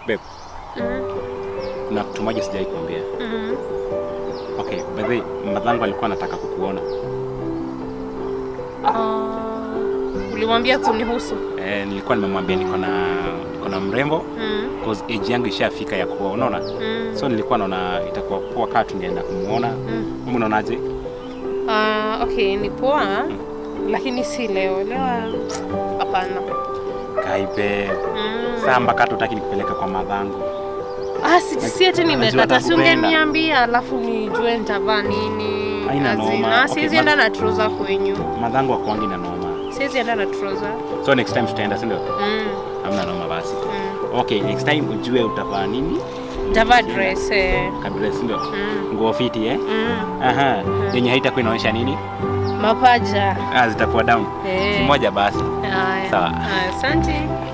babe, Mm. kuna kitu moja sijai kuambia. Mm. Okay, by the way, madhangu alikuwa anataka kukuona. Ah, ulimwambia kunihusu? Eh, nilikuwa nimemwambia niko na niko na mrembo Mm. cause age yangu ishafika ya kuoa, unaona? Mm. So nilikuwa naona itakuwa poa kama tungeenda kumuona. Mm. Wewe unaonaje? Ah, okay, ni poa lakini si leo. Leo hapana. Kaipe. Mm. Saa mpaka hata utaki nikupeleka kwa madhangu. Ah, si, si ati Najua nimekata, si atakupenda. ungeniambia alafu nijue nitavaa nini. Haina As in, noma. ah, Okay, siwezi ma- enda na trouser kwenyu. Madhangu akuangi na noma. Siwezi enda na trouser. So next time tutaenda, si ndio? Mm. Hamna noma basi. Mm. Okay, next time ujue utavaa nini? Nitavaa dress eh. Kabila, si ndio? Mm. Nguo fiti eh? Mm. Aha. Yenye haitakuwa inaonyesha nini? Mapaja. Ah, zitakuwa down. Eh. Si moja basi. Haya. Sawa. Haya, Asante.